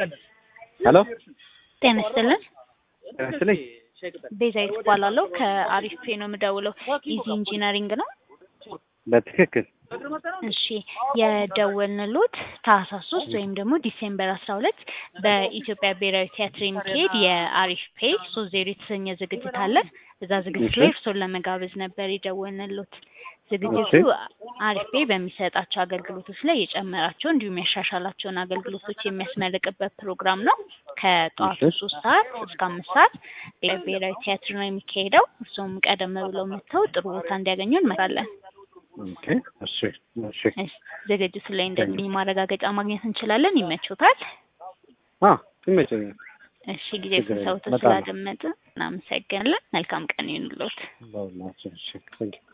ሄሎ ጤና ይስጥልን። ጤና ይስጥልኝ። ቤዛዊት እባላለሁ ከአሪፍ ፔ ነው የምደውለው። ኢዚ ኢንጂነሪንግ ነው። በትክክል እሺ የደወልንሎት ታህሳስ ሶስት ወይም ደግሞ ዲሴምበር አስራ ሁለት በኢትዮጵያ ብሔራዊ ቲያትር የሚካሄድ የአሪፍ ፔ ሶስት ዜሮ የተሰኘ ዝግጅት አለ። እዛ ዝግጅት ላይ እርሶን ለመጋበዝ ነበር የደወልንሎት። ዝግጅቱ አሪፍ ፔ በሚሰጣቸው አገልግሎቶች ላይ የጨመራቸው እንዲሁም ያሻሻላቸውን አገልግሎቶች የሚያስመርቅበት ፕሮግራም ነው። ከጠዋቱ ሶስት ሰዓት እስከ አምስት ሰዓት ብሔራዊ ቲያትር ነው የሚካሄደው። እርሶም ቀደም ብለው መጥተው ጥሩ ቦታ እንዲያገኙ እንመራለን። ኦኬ፣ እሺ፣ እሺ። ዝግጅቱ ላይ እንደሚገኝ ማረጋገጫ ማግኘት እንችላለን። ይመቾታል? አ ይመቸኛል። እሺ፣ ጊዜ ስንሰውት ስላደመጥ እናመሰግናለን። መልካም ቀን ይሁንልዎት። በእውነት እሺ፣ ቴንኪው